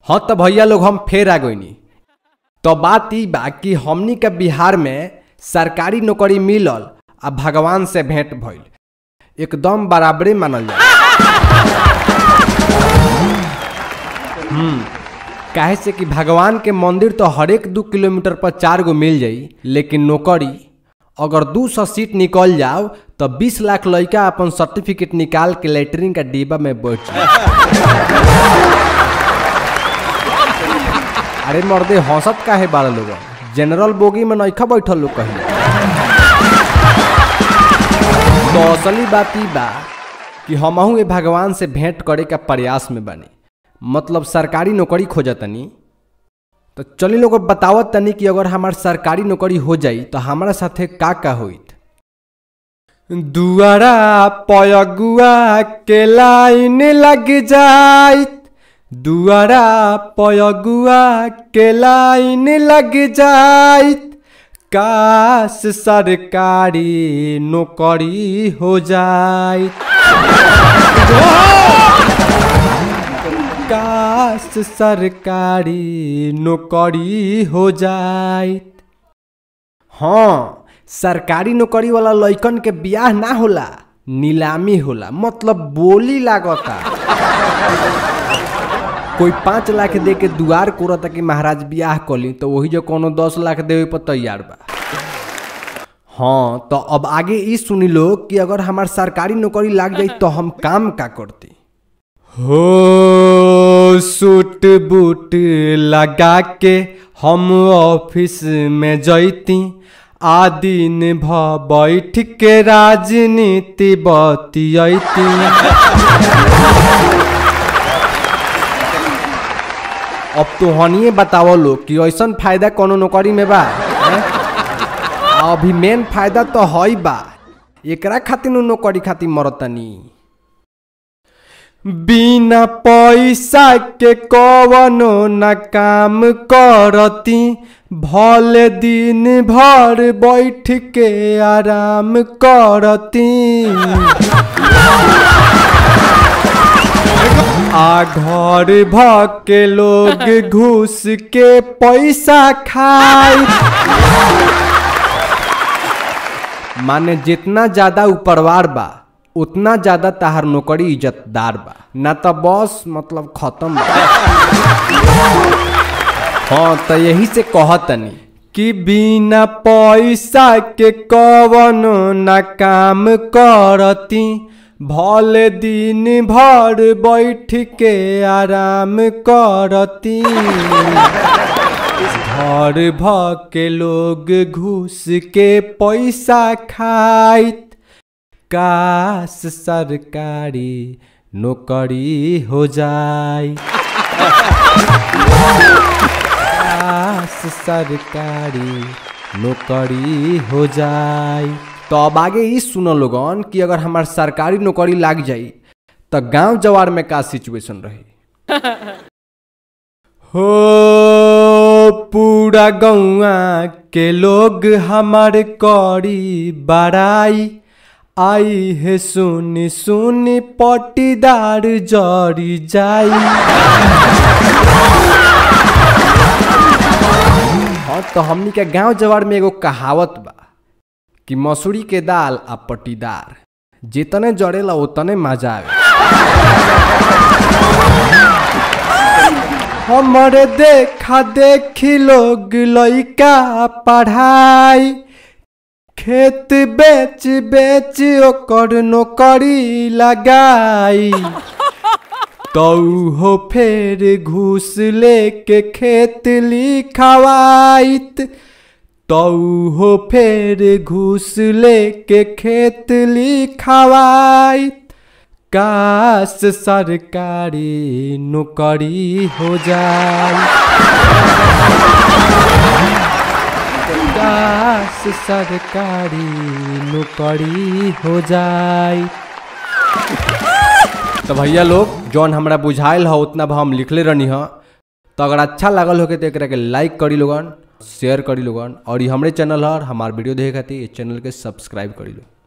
हाँ तो भैया लोग हम फेर आ गईनी तो बात ई बा कि हमनी के बिहार में सरकारी नौकरी मिलल आ भगवान से भेंट भइल एकदम बराबरे मानल जाए हम्म काहे से कि भगवान के मंदिर तो हरेक दू किलोमीटर पर चार गो मिल जाई लेकिन नौकरी अगर दू सौ सीट निकल जाओ तो बीस लाख लड़का अपन सर्टिफिकेट निकाल के लेटरिन का डिब्बा में बैठ जाए अरे मर्दे हंसत काहे बारह लोग जनरल बोगी में नइखा बैठल लोग कहीं तो असली बात ई बा कि हमहू ए भगवान से भेंट करे का प्रयास में बनी मतलब सरकारी नौकरी खोजतनी तो चली लोग बतावत तनी कि अगर हमार सरकारी नौकरी हो जाई तो हमारा साथे का का होइत दुआरा पयगुआ के लाइन लग जाइत दुआरा पयगुआ के लाइन लग जाइत काश सरकारी नौकरी हो जाइत काश सरकारी नौकरी हो जाइत हाँ सरकारी नौकरी वाला लइकन के बियाह ना होला नीलामी होला मतलब बोली लागता कोई पाँच लाख दे के दुआर कोरता कि महाराज बियाह कली तो वही जो कोनो दस लाख देवे पर तैयार बा हाँ तो अब आगे ई सुनी लो कि अगर हमार सरकारी नौकरी लाग जाई तो हम काम का करती हो सूट बूट लगा के हम ऑफिस में जैती आ दिन भ बैठ के राजनीति बतियती अब तो हनिए बतावो लो कि ऐसन फायदा कोनो नौकरी में बा हैं? आ अभी मेन फायदा तो हई बा एकरा खातिर नु नौकरी खातिर मरतनी बिना पैसा के कवनो न काम करती भले दिन भर बैठ के आराम करती आ घर भ के लोग घूस के पैसा खाई माने जितना ज्यादा ऊपरवार बा उतना ज्यादा ताहार नौकरी इज्जतदार बा ना तो बस मतलब खत्म बा हाँ तो यही से कहतनी कि बिना पैसा के कवनो न काम करती भले दिन भर बैठ के आराम करती घर भ के लोग घूस के पैसा खाइत काश सरकारी नौकरी हो जाए काश सरकारी नौकरी हो जाए तो अब आगे ई सुनो लोगन कि अगर हमार सरकारी नौकरी लाग जाई तो गांव जवार में का सिचुएशन रही हो पूरा गौआ के लोग हमार करी बड़ाई आई है सुनी सुनी पटीदार जरी जाई हाँ तो हमनी के गांव जवार में एगो कहावत बा कि मसूरी के दाल आ पटीदार जितने जड़ेला उतने मजा आवे हमरे देखा देखी लोग लइका पढ़ाई खेत बेच बेच ओकर नौकरी लगाई तो हो फेर घूस लेके खेत लिखवाइत तो हो फेर घूस लेके खेत लिखवाइत काश सरकारी नौकरी हो जाए काश सरकारी नौकरी हो जाए तो भैया लोग जौन हमरा बुझाइल ह उतना भा हम लिखले रहनी ह तो अगर अच्छा लागल हो के तो एकरा के लाइक करी लोगन शेयर करी लोगन और ये हमरे चैनल है हमार वीडियो देखे खातिर इस चैनल के सब्सक्राइब करी लो